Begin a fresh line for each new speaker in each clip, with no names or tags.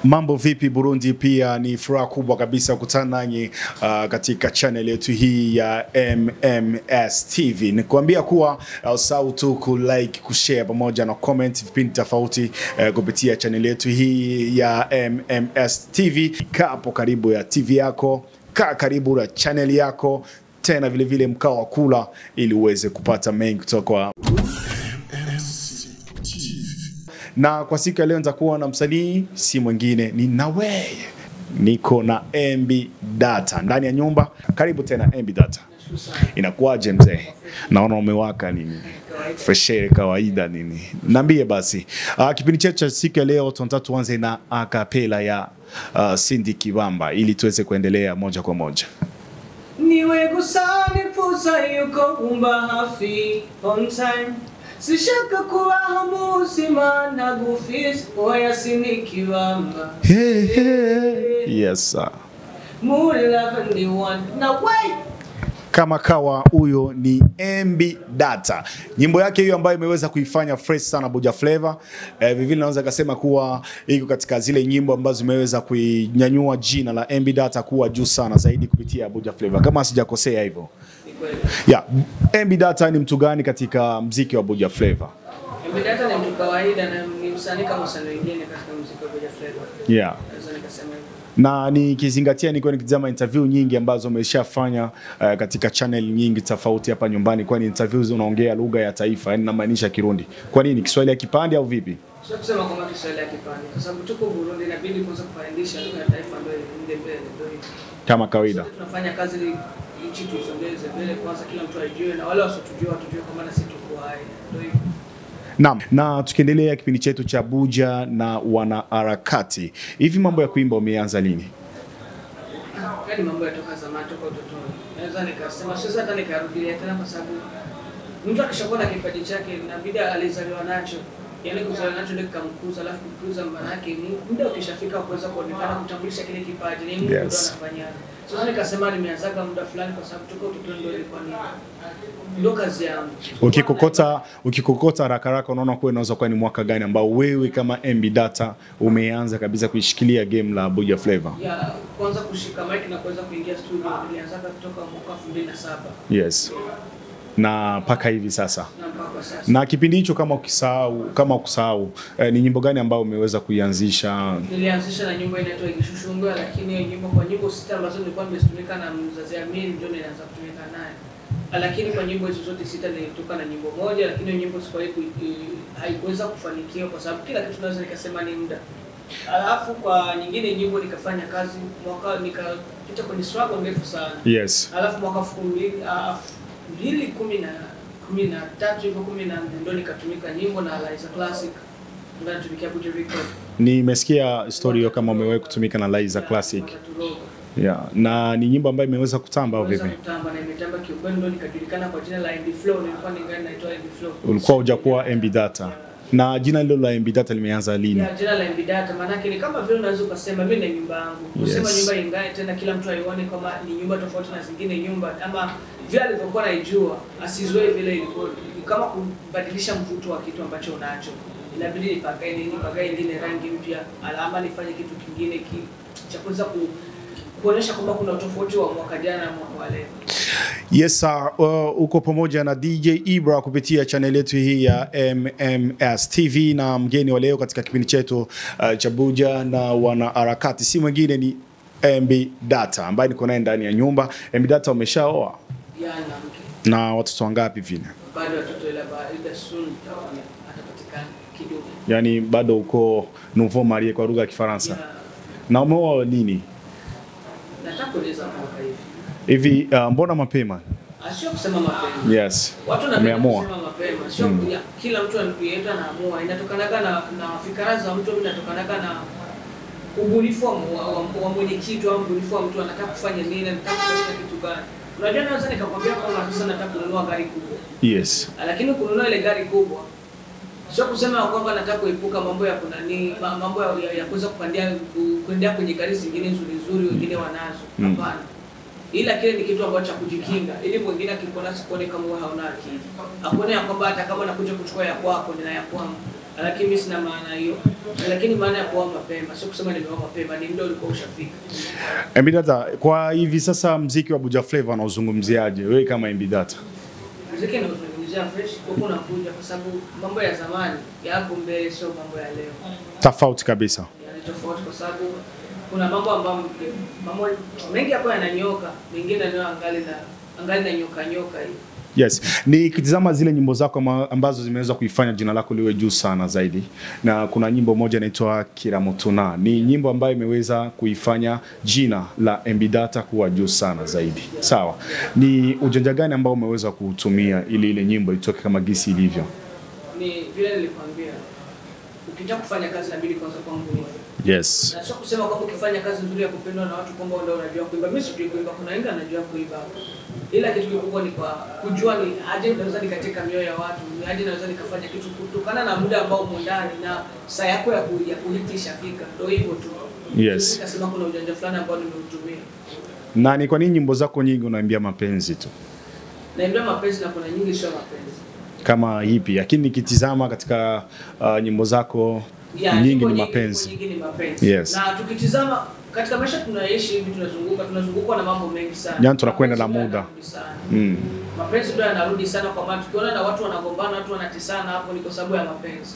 Mambo vipi Burundi? Pia ni furaha kubwa kabisa kukutana nanyi uh, katika channel yetu hii ya MMS TV. Nikuambia kuwa uh, usahau tu ku like, kushare pamoja na comment vipindi tofauti uh, kupitia channel yetu hii ya MMS TV. Kaa hapo karibu ya TV yako, kaa karibu na channel yako tena vile vile mkao wa kula ili uweze kupata mengi kutoka kwa na kwa siku ya leo nitakuwa na msanii si mwingine ni Naweye. Niko na MB Data ndani ya nyumba. Karibu tena MB Data. Inakuwaje mzee? Naona umewaka nini? Freshere kawaida nini? Niambie basi. Uh, kipindi chetu cha siku ya leo tunataka tuanze na akapela ya uh, Cindy Kibamba ili tuweze kuendelea moja kwa moja.
niwe gusa nifuza yuko umba hafi on time sishaka kubaho mu buzima ntagufise oya sinikibamba
Hey, hey. Yes sir.
muri love ndi one na wait
kama kawa huyo ni MB Data. Nyimbo yake hiyo ambayo imeweza kuifanya fresh sana Buja Flavor. Eh, vivile naweza kusema kuwa iko katika zile nyimbo ambazo zimeweza kuinyanyua jina la MB Data kuwa juu sana zaidi kupitia Buja Flavor kama sijakosea hivyo.
ni kweli
Yeah, MB Data ni mtu gani katika mziki wa Buja Flavor?
Mbidata ni mtu kawaida na ni msanii kama wasanii wengine katika muziki wa Buja Flavor
Yeah.
naweza nikasema hivyo
na nikizingatia niko nikitazama interview nyingi ambazo umeshafanya uh, katika channel nyingi tofauti hapa nyumbani, kwani interviews unaongea lugha ya taifa, yani namaanisha Kirundi. Kwa nini Kiswahili ya kipande au vipi?
sio kusema kwamba Kiswahili hakipandi kwa sababu tuko Burundi inabidi kwanza kupandisha lugha ya taifa ndio iende mbele ndio hivyo
Kama kawaida.
Sote tunafanya kazi ili nchi tuisogeze mbele kwanza, kila mtu ajue na wale wasiotujua watujue kwamba na sisi tuko hai. Ndio hivyo.
Naam, na tukiendelea kipindi chetu cha Buja na wanaharakati, hivi mambo ya kuimba umeanza lini?
Yaani mambo yatoka zamani, toka utotoni. Naweza nikasema siwezi hata nikarudia tena, kwa sababu mtu akishakuwa na kipaji chake inabidi alizaliwa nacho, yaani kuzaliwa nacho ndio kikamkuza, alafu kukuza maana yake ni muda ukishafika wa kuweza kuonekana, kutambulisha kile kipaji, ni Mungu ndo
Yes.
anafanya. Sasa nikasema nimeanzaga muda fulani, kwa sababu toka utotoni ndio ilikuwa ni ndio kazi yangu.
Ukikokota ukikokota haraka haraka, unaona kuwa inaweza kuwa ni mwaka gani ambao wewe kama MB Data umeanza kabisa kuishikilia game la Buja Flavor?
ya kwanza kushika mic na kuweza kuingia studio nilianzaga kutoka mwaka 2007
Yes. Na mpaka hivi sasa.
na mpaka sasa.
Na kipindi hicho kama ukisahau kama ukusahau eh, ni nyimbo gani ambayo umeweza kuianzisha?
Nilianzisha na nyimbo inaitwa Ikishushungwa, lakini hiyo nyimbo kwa nyimbo sita ambazo nilikuwa nimezitumika na mzazi Amiri ndio nilianza kutumika naye. Lakini kwa nyimbo hizo zote sita nilitoka na nyimbo moja, lakini hiyo nyimbo sikuwahi ku- i- haikuweza kufanikiwa kwa sababu kila kitu naweza nikasema ni muda. Alafu kwa nyingine nyimbo nikafanya kazi mwaka nikapita kwenye struggle ndefu sana.
Yes.
alafu mwaka elfu mbili ah, mbili kumi na kumi na tatu hivyo kumi na nne ndo nikatumika nyimbo na Liza Classic ambaye anatumikia Buja Record.
Nimesikia story hiyo kama umewahi kutumika na Liza Classic.
Wakaturoga.
Yeah. Na ni nyimbo ambayo imeweza kutamba au
Nimeweza
vipi?
kutamba na imetamba kiukweli, ndo nikajulikana kwa jina la MB Flow. Nilikuwa ningali naitwa MB Flow.
Ulikuwa hujakuwa MB Data. Na jina hilo la MB Data limeanza lini?
Ya, jina la MB Data maanake ni kama vile unaweza ukasema mimi na nyumba yangu. Kusema
Yes.
nyumba ingae tena kila mtu aione kama ni nyumba tofauti na zingine nyumba ama vile alivyokuwa naijua asizoe vile ilikuwa ni kama kubadilisha mvuto wa kitu ambacho unacho. Inabidi nipakae nini, nipakae ingine rangi mpya, alama nifanye kitu kingine ki, cha kuweza ku, kuonyesha kwamba kuna utofauti wa mwaka jana na mwaka wa leo.
Yes sir, uh, uko pamoja na DJ Ibra kupitia channel yetu hii ya MMS TV na mgeni wa leo katika kipindi chetu uh, cha Buja na wanaharakati si mwingine ni MB Data ambaye niko naye ndani ya nyumba. MB Data umeshaoa
Yana mke
na watoto wangapi vile?
bado watoto ila baada soon itaona atapatikana kidogo.
Yaani bado uko nouveau marié kwa lugha ya Kifaransa.
Ya,
Na umeoa lini?
nataka kueleza mwaka hivi.
Hivi uh, mbona mapema?
Ah, Sio kusema mapema.
Yes.
Watu wanapenda
Umeamua.
kusema mapema. Sio
Mm.
ya, kila mtu yeyote anaamua. Inatokanaga na na fikra za mtu, inatokanaga na ubunifu wa, wa, wa, wa mwenye kitu au ubunifu wa mtu anataka kufanya nini, anataka kufanya kitu gani. Unajua naweza nikakwambia kwamba sasa nataka kununua gari kubwa.
Yes.
Lakini kununua ile gari kubwa sio kusema kwamba nataka kuepuka mambo ya kunani ma- mambo ya, ya, ya kuweza kupandia ku- kuendea kwenye gari zingine nzuri nzuri wengine wanazo.
Mm.
Hapana. Ila kile ni kitu ambacho cha kujikinga, ili mwingine akikuona sikuone kama wewe hauna akili, akuone ya kwamba hata kama nakuja kuchukua ya kwako nina ya kwangu, lakini mimi sina maana hiyo. Lakini maana ya kuoa mapema sio kusema nimeoa mapema, ni muda ulikuwa ushafika.
Mbidata, kwa hivi sasa mziki wa Buja Flavor unauzungumziaje wewe kama Mbidata?
Muziki nauzungumzia fresh huko nakuja, kwa sababu mambo ya zamani yako mbele, sio mambo ya leo.
Tofauti kabisa.
Yani tofauti, kwa sababu kuna mambo ambayo mambo mengi hapo yananyoka, mengine nayo angali na angali na nyoka nyoka hii
Yes, nikitizama zile nyimbo zako ama- ambazo zimeweza kuifanya jina lako liwe juu sana zaidi, na kuna nyimbo moja inaitwa Kiramutuna. Ni nyimbo ambayo imeweza kuifanya jina la Mbidata kuwa juu sana zaidi. Sawa, ni ujanja gani ambao umeweza kuutumia ili ile nyimbo itoke kama gisi ilivyo?
ni vile nilikwambia, ukitaka kufanya kazi inabidi kwanza kuwa mbunifu,
Yes.
na sio kusema kwamba ukifanya kazi nzuri ya kupendwa na watu kwamba ndio unajua kuimba. Mimi sijui kuimba, kuna wengi anajua kuimba, ila kitu kikubwa ni kwa kujua ni aje naweza nikatika mioyo ya watu, ni aje naweza nikafanya kitu kutokana na muda ambao umo ndani na saa yako ya, ku, ya kuhiti ishafika. Ndio hivyo tu.
Yes.
Siwezi Nikasema kuna ujanja fulani ambao nimeutumia.
Na ni kwa nini nyimbo zako nyingi unaimbia mapenzi tu?
Naimbia mapenzi na kuna nyingi sio mapenzi.
Kama hipi, lakini nikitizama katika uh, nyimbo zako
Ya,
nyingi
nyimbo
ni
nyingi-
mapenzi.
nyingi ni mapenzi.
Yes.
Na tukitizama katika maisha tunaishi hivi, tunazunguka tunazungukwa na mambo mengi sana.
Yaani tunakwenda na
Mapenzi ndio
muda.
yanarudi sana.
Mm.
Mapenzi ndio yanarudi sana kwa maana tukiona na watu wanagombana, watu wanatisana, hapo ni kwa sababu ya mapenzi.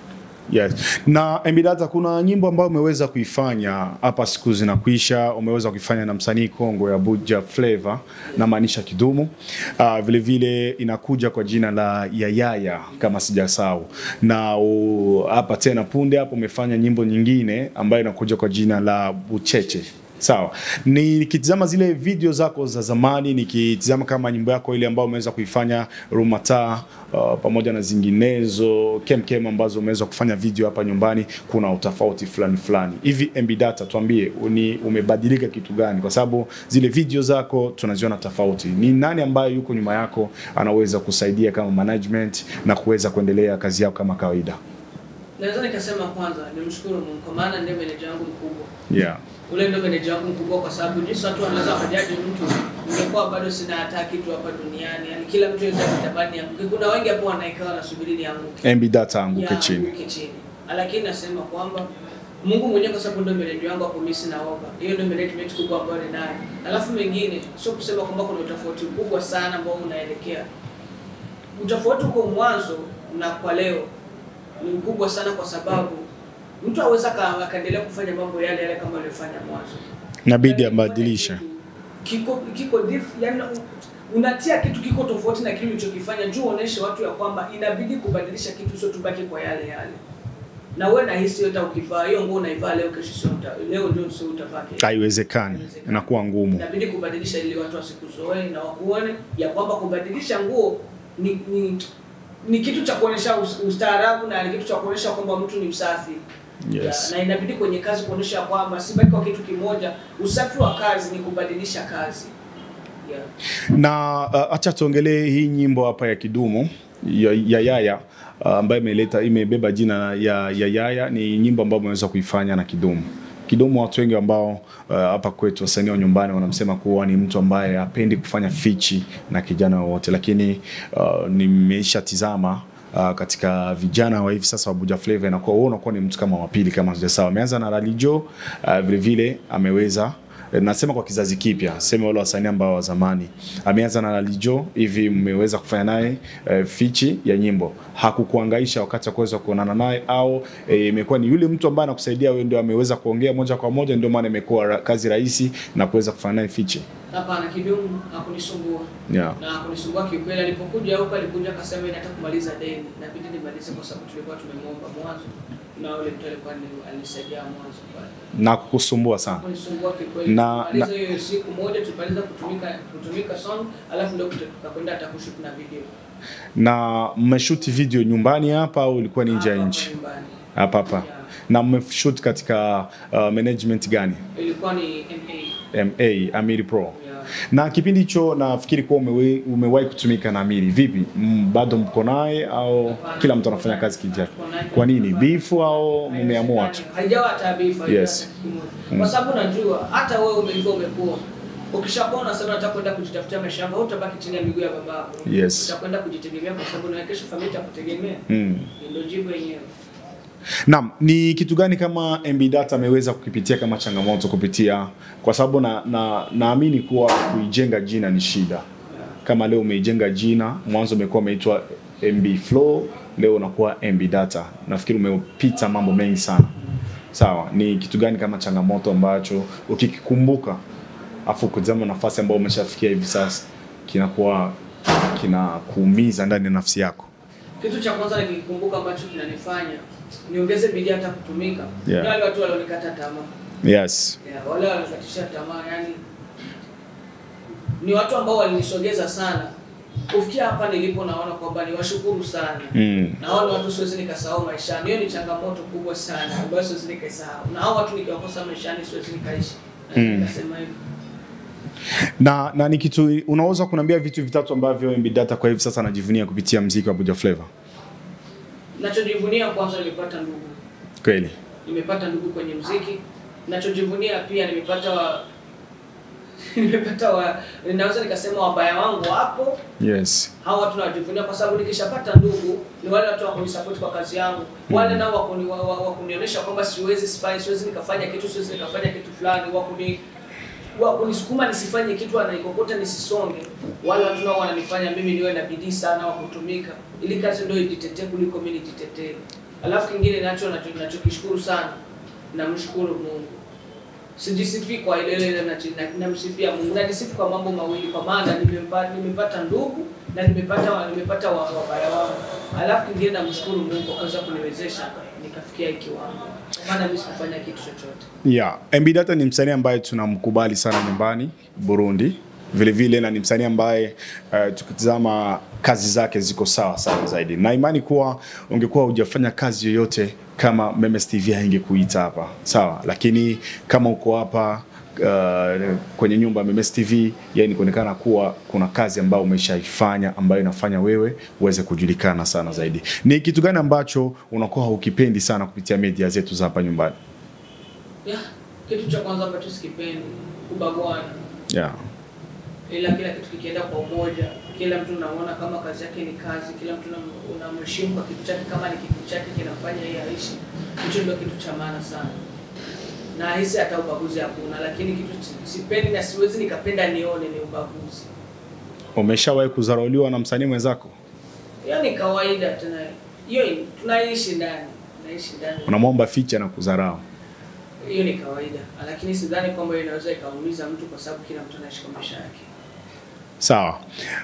Yes. Na Mbidata, kuna nyimbo ambayo umeweza kuifanya hapa siku zinakuisha, umeweza kuifanya na msanii Kongo ya Buja Flavor na maanisha Kidumu. Uh, vile vile inakuja kwa jina la Yayaya kama sijasahau, na uh, hapa tena punde hapo umefanya nyimbo nyingine ambayo inakuja kwa jina la Bucheche. Sawa, nikitizama zile video zako za zamani, nikitizama kama nyimbo yako ile ambayo umeweza kuifanya Rumata uh, pamoja na zinginezo kemkem ambazo umeweza kufanya video hapa nyumbani, kuna utofauti fulani fulani hivi. Mbidata, tuambie uni, umebadilika kitu gani? Kwa sababu zile video zako tunaziona tofauti. Ni nani ambaye yuko nyuma yako anaweza kusaidia kama management na kuweza kuendelea kazi yako kama kawaida?
Naweza nikasema kwanza nimshukuru Mungu kwa maana ndiye meneja wangu mkubwa.
Yeah.
Ule ndio meneja wangu mkubwa kwa sababu jinsi watu wanaweza wakajaji mtu, ningekuwa bado sina hata kitu hapa duniani. Yaani kila mtu anaweza kutabani yangu. Kuna wengi hapo wanaikaa wanasubiri nianguke.
Mbidata anguke
ya
chini.
anguke chini. Lakini nasema kwamba Mungu mwenyewe kwa sababu ndio meneja wangu hapo, mimi sina oga. Hiyo ndio management kubwa ambayo ninayo. Alafu mengine sio kusema kwamba kuna utofauti mkubwa sana ambao unaelekea. Utofauti uko mwanzo na kwa leo ni mkubwa sana, kwa sababu mtu aweza aka- akaendelea kufanya mambo yale yale kama aliyofanya mwanzo.
Inabidi
Yaani
abadilishe.
kufanya kitu Kiko kiko diff, yani unatia kitu kiko tofauti na kile ulichokifanya juu uoneshe watu ya kwamba inabidi kubadilisha kitu, sio tubaki kwa yale yale. Na wewe nahisi hata ukivaa hiyo nguo unaivaa leo, kesho sio uta, leo ndio sio utavaa kesho.
Haiwezekani, inakuwa ngumu.
Inabidi kubadilisha ili watu wasikuzoee na wakuone ya kwamba kubadilisha nguo ni ni, ni kitu cha kuonesha us- ustaarabu na ni kitu cha kuonesha kwamba mtu ni msafi.
Yes.
Ya, na inabidi kwenye kazi kuonesha kwamba si baki kwa kitu kimoja. Usafi wa kazi ni kubadilisha kazi. Yeah.
na uh, acha tuongelee hii nyimbo hapa ya Kidumu ya ya Yaya uh, ambayo imeleta imebeba jina ya ya Yaya. Ni nyimbo ambayo umeweza kuifanya na Kidumu. Kidumu, watu wengi ambao uh, hapa kwetu wasanii wa nyumbani wanamsema kuwa ni mtu ambaye hapendi kufanya fichi na kijana wowote, lakini uh, nimeshatizama uh, katika vijana wa hivi sasa wa Buja Flavor inakuwa wewe unakuwa ni mtu kama wa pili kama sijasawa. Ameanza na Lalijo uh, vile vile ameweza Eh, nasema kwa kizazi kipya, sema wale wasanii ambao wa zamani. Ameanza na Lalijo, hivi mmeweza kufanya naye eh, fichi ya nyimbo, hakukuangaisha wakati wa kuweza kuonana naye, au eh, imekuwa ni yule mtu ambaye anakusaidia wewe, ndio ameweza kuongea moja kwa moja, ndio maana imekuwa ra- kazi rahisi na kuweza kufanya naye fichi
Hapana, Kidumu hakunisumbua.
yeah.
Na hakunisumbua kiukweli. Alipokuja huko alikuja akasema nataka kumaliza deni. Inabidi nimalize kwa sababu tulikuwa tumemuomba mwanzo. Na yule mtu alikuwa ni- alisaidia mwanzo pale.
na kukusumbua sana
kunisumbua kikweli.
Na-
Tumaliza hiyo siku moja tumaliza kutumika kutumika song, alafu ndio tuta- tukakwenda hata kushoot na video.
na mmeshoot video nyumbani hapa au ilikuwa ni nje ya
Hapa
nchi?
nyumbani.
Hapa hapa.
Yeah.
Na mmeshoot katika uh, management gani?
Ilikuwa ni MA.
MA Amiri Pro.
Yeah.
Na kipindi hicho nafikiri kuwa umewe, umewahi kutumika na Amiri. Vipi? M, bado mko naye au
Hapana,
kila mtu
tuko
anafanya
naye.
kazi kivyake?
Tuko naye.
Kwa nini? Bifu au mmeamua tu?
Haijawa hata beef, haijawa
Yes.
hata kitu kimoja. Kwa sababu najua hata wewe umeiva umekuwa ukishakuwa unasema nataka kwenda kujitafutia maisha yako, utabaki chini ya miguu ya babako.
Yes.
Utakwenda kujitegemea kwa sababu na kesho familia itakutegemea.
Mm.
Ndio jibu yenyewe.
Naam, ni kitu gani kama MB Data ameweza kukipitia kama changamoto kupitia, kwa sababu na na naamini kuwa kuijenga jina ni shida. Kama leo umeijenga jina, mwanzo umekuwa umeitwa MB Flow, leo unakuwa MB Data. Nafikiri umepita mambo mengi sana. Sawa, ni kitu gani kama changamoto ambacho ukikikumbuka afu kutazama nafasi ambayo umeshafikia hivi sasa kinakuwa kinakuumiza ndani ya nafsi yako?
Kitu cha kwanza nikikumbuka ambacho kinanifanya niongeze bidii hata kutumika
Yeah.
ni wale watu walionikata tamaa.
Yes.
Yeah, wale walikatisha tamaa, yani ni watu ambao walinisogeza sana kufikia hapa nilipo. Naona kwamba ni washukuru sana
Mm.
na hao ni watu siwezi nikasahau maishani. Hiyo ni changamoto kubwa sana ambayo siwezi nikaisahau, na hao watu nikiwakosa maishani siwezi nikaishi.
Mm.
Nikasema hivyo.
Na na ni kitu unaweza kuniambia vitu vitatu ambavyo MB Data kwa hivi sasa anajivunia kupitia mziki wa Buja Flavor?
Nachojivunia kwanza, nimepata ndugu,
Kweli.
nimepata ndugu kwenye mziki. Nachojivunia pia nimepata wa nimepata wa ninaweza nikasema wabaya wangu wapo
Yes.
hao watu nawajivunia kwa sababu nikishapata ndugu ni wale watu wa kunisupport kwa kazi yangu, wale nao wa kuni- wa- wa- wa kunionyesha kwamba siwezi sifanye, siwezi nikafanya kitu, siwezi nikafanya kitu fulani, wa kuni wa kunisukuma nisifanye kitu, anaikokota nisisonge. Wale watu nao wananifanya mimi niwe na bidii sana wa kutumika, ili kazi ndio ijitetee kuliko mimi nijitetee. Alafu kingine nacho nacho- nachokishukuru sana, namshukuru Mungu sijisifi kwa ile ile na- na- namsifia Mungu. Najisifu kwa mambo mawili, kwa maana nimepata nimepata ndugu na nimepata wa- nimepata wa- wabaya wangu. Alafu kingine namshukuru Mungu kwa kuweza kuniwezesha nikafikia hiki kiwango, kwa maana mimi sikufanya kitu chochote.
Yeah, MB Data ni msanii ambaye tunamkubali sana nyumbani Burundi, vile vile na ni msanii ambaye uh, tukitizama kazi zake ziko sawa sana zaidi, na imani kuwa ungekuwa hujafanya kazi yoyote kama Memes TV haingekuita hapa sawa, lakini kama uko hapa uh, kwenye nyumba ya Memes TV, yani kuonekana kuwa kuna kazi ambayo umeshaifanya ambayo inafanya wewe uweze kujulikana sana zaidi. Ni kitu gani ambacho unakuwa haukipendi sana kupitia media zetu za hapa nyumbani?
Yeah, kitu cha kwanza ambacho sikipendi kubaguana,
Yeah.
ila kila kitu kikienda kwa umoja, kila mtu unaona kama kazi yake ni kazi, kila mtu unam- unamheshimu kwa kitu chake, kama ni kitu chake kinafanya yeye aishi. Hicho ndio kitu cha maana sana, na hisi hata ubaguzi hakuna, lakini kitu si- sipendi na siwezi nikapenda nione ni ubaguzi.
Umeshawahi kudharauliwa na msanii mwenzako?
Hiyo ni kawaida tena, hiyo ni- tunaishi ndani, tunaishi ndani,
Unamwomba ficha na kudharau.
hiyo ni kawaida, lakini sidhani kwamba inaweza ikaumiza mtu, kwa sababu kila mtu anaishi kwa maisha yake.
Sawa.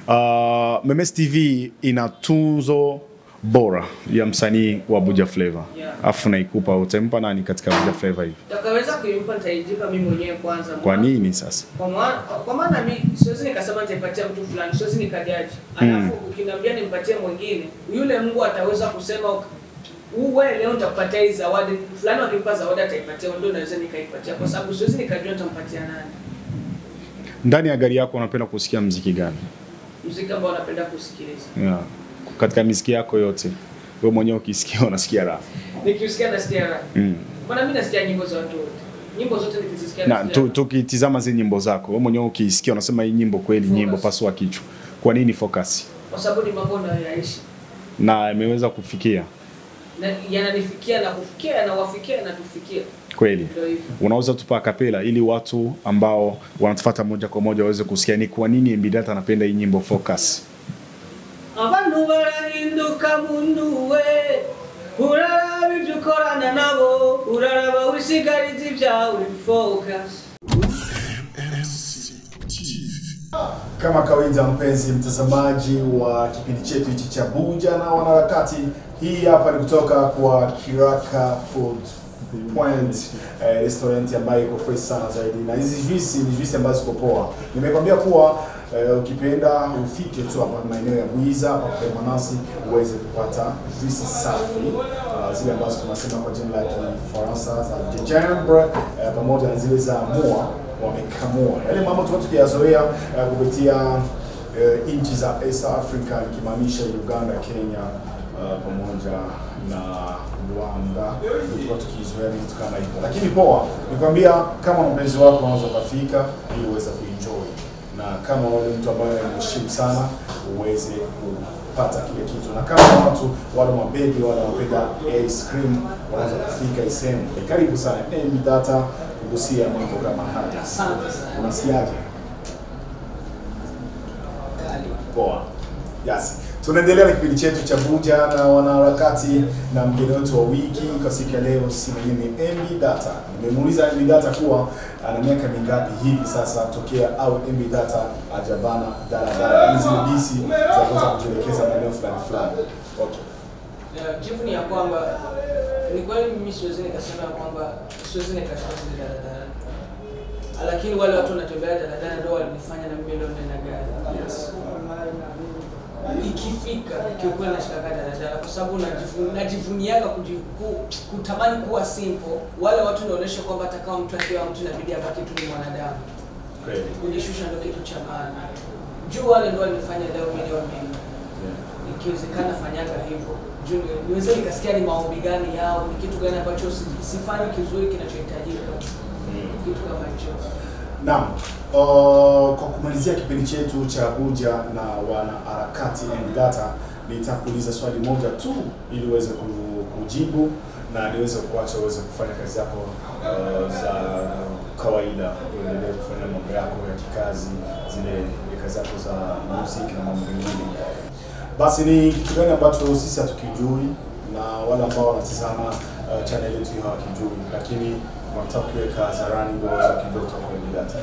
Uh, Memes TV ina tunzo bora ya msanii wa Buja Flavor.
Yeah.
Afu naikupa utampa nani katika Buja Flavor hivi?
Takaweza kuimpa nitaijipa mimi mwenyewe kwanza.
Kwa nini sasa?
Kwa maana kwa maana mimi siwezi nikasema nitaipatia mtu fulani, siwezi nikajaji. Alafu ukiniambia nimpatie mwingine, yule Mungu ataweza kusema uwe leo nitakupatia hii zawadi fulani, wakimpa zawadi ataipatia, ndio naweza nikaipatia, kwa sababu siwezi nikajua nitampatia nani.
Ndani ya gari yako unapenda kusikia mziki gani?
Muziki ambao napenda kusikiliza,
Yeah. Katika miziki yako yote wewe mwenyewe ukisikia unasikia raha.
nikiusikia nasikia raha.
Mm.
Mbona mimi nasikia nyimbo za watu wote, nyimbo zote nikizisikia
Na
nasikia
tu-
raha.
tukitizama zile nyimbo zako, wewe mwenyewe ukisikia unasema hii nyimbo kweli
Focus.
nyimbo pasua kichwa. Kwa nini focus?
kwa sababu ni mambo nayoyaishi
Na imeweza kufikia
na yananifikia na kufikia yanawafikia yanatufikia,
kweli.
ndio hivyo.
unaweza tupa kapela ili watu ambao wanatufuata moja kwa moja waweze kusikia ni kwa nini MB Data anapenda hii nyimbo Focus.
abantu barahinduka mundu we uraraba ibyo ukorana nabo uraraba wisigariza ibyawe focus
Kama kawaida, mpenzi mtazamaji wa kipindi chetu hichi cha Buja na Wanaharakati, hii hapa ni kutoka kwa Kiraka Food Point eh, restaurant ambayo iko fresh sana zaidi, na hizi juisi ni juisi ambazo ziko poa. Nimekwambia kuwa eh, ukipenda ufike tu hapa maeneo ya Bwiza hapa kwa Manasi uweze kupata juisi safi uh, zile ambazo tunasema kwa jina la Kifaransa za gingembre eh, pamoja na zile za mua wamekamua yale mambo tulikuwa tukiyazoea uh, kupitia uh, nchi za East Africa ikimaanisha Uganda, Kenya uh, pamoja na Rwanda, tulikuwa tukizoea vitu kama hivyo, lakini poa, nikwambia kama mpenzi wako unaweza ukafika ili uweze kuenjoy na kama wewe ni mtu ambaye unaheshimu sana uweze kupata kile kitu, na kama watu wale mabebi wale wanapenda ice cream wanaweza kufika hii sehemu. Karibu sana MB Data kugusia mambo kama haya.
Asante sana.
Unasikiaje? Poa. Yes. Tunaendelea na kipindi chetu cha Vuja na wanaharakati na mgeni wetu wa wiki kwa siku ya leo si mwingine ni MB Data. Nimemuuliza MB Data kuwa ana miaka mingapi hivi sasa tokea au MB Data ajabana daladala, yaani zile bisi za kuweza kujielekeza maeneo fulani fulani. Okay.
Ya, jibu ni ya kwamba ni kweli mimi siwezi nikasema ya kwamba siwezi nikashika zile daladala, lakini wale watu wanatembea daladala ndio walinifanya na mimi leo nina gari.
Yes.
Ikifika kiukweli nashikaga daladala kwa sababu najivu- najivuniaga kuji- ku- kutamani kuwa simple. Wale watu naonyesha kwamba hata kama mtu akiwa mtu inabidi abaki tu ni mwanadamu.
Kweli.
Kujishusha ndio kitu cha maana. Juu wale ndio walinifanya leo milioni mimi.
Yeah.
ikiwezekana fanyaga hivyo juu ni- niweze nikasikia ni maombi gani yao ni kitu gani ambacho si- sifanyi kizuri kinachohitajika
Mm.
kitu kama hicho
Naam. Uh, kwa kumalizia kipindi chetu cha Abuja na wanaharakati and data, nitakuuliza swali moja tu ili uweze ku- kujibu na niweze kuacha uweze kufanya kazi yako uh, za kawaida, uendelee kufanya mambo yako ya kikazi, zile kazi zako za muziki na mambo mengine. Basi ni kitu gani ambacho sisi hatukijui na wale ambao wanatizama uh, channel yetu hiyo hawakijui, lakini wanataka kuweka hadharani ndio waweze kujua kutoka kwenye data.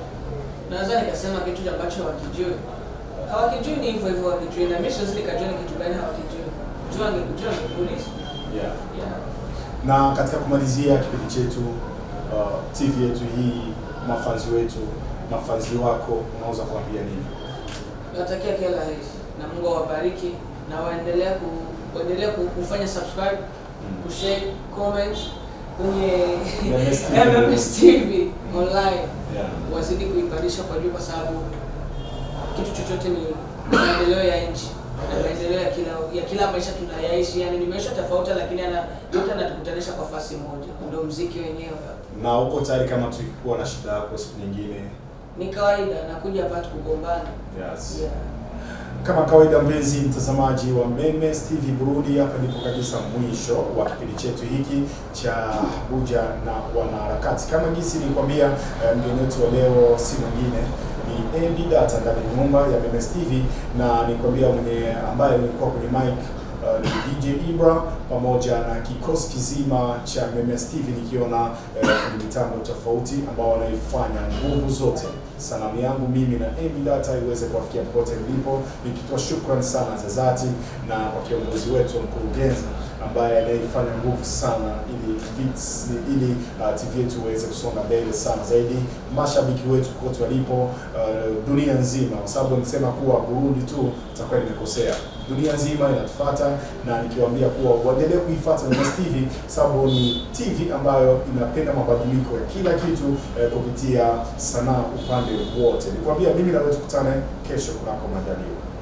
naweza nikasema kitu ambacho hawakijui hawakijui ni hivyo hivyo hawakijui na mimi siwezi nikajua ni kitu gani hawakijui juu angekujua angekuuliza
Yeah.
yeah.
Na katika kumalizia kipindi chetu uh, TV yetu hii, mafanzi wetu, mafanzi wako, unaweza kuambia nini?
natakia kila la heri na Mungu awabariki na waendelea ku, waendelea ku, kufanya subscribe kushare comment kwenye
MMS TV.
MMS TV online
Yeah.
wazidi kuipandisha kwa juu, kwa sababu kitu chochote ni maendeleo ya nchi na maendeleo ya kila ya kila maisha tunayaishi. Yani ni maisha tofauti, lakini ana yote anatukutanisha kwa fasi moja, ndio mziki wenyewe.
Na uko tayari kama tukikuwa na shida yako siku nyingine?
Ni kawaida, nakuja hapa tukugombana.
Yes.
Yeah.
Kama kawaida, mpenzi mtazamaji wa MMS TV Burundi, hapa ndipo kabisa mwisho wa kipindi chetu hiki cha Abuja na wanaharakati. Kama jinsi nilikwambia, eh, mgeni wetu wa leo si mwingine ni MD Data ndani ya nyumba ya MMS TV, na nikwambia mwenye ambaye nilikuwa kwenye mic uh, ni DJ Ibra pamoja na kikosi kizima cha MMS TV nikiona eh, kwenye mitambo tofauti ambao wanaifanya nguvu zote salamu yangu mimi na MD Data iweze kuwafikia popote mlipo, nikitoa shukrani sana za dhati na kwa kiongozi wetu mkurugenzi ambaye anaifanya nguvu sana ili vits- ili uh, TV yetu iweze kusonga mbele sana zaidi, mashabiki wetu kote walipo uh, dunia nzima, kwa sababu nisema kuwa Burundi tu itakuwa nimekosea. Dunia nzima inatufuata na nikiwaambia kuwa waendelee kuifuata MMS TV sababu ni TV ambayo inapenda mabadiliko ya kila kitu eh, kupitia sanaa upande wote. Nikwambia mimi na wewe tukutane kesho kunako majaliwa.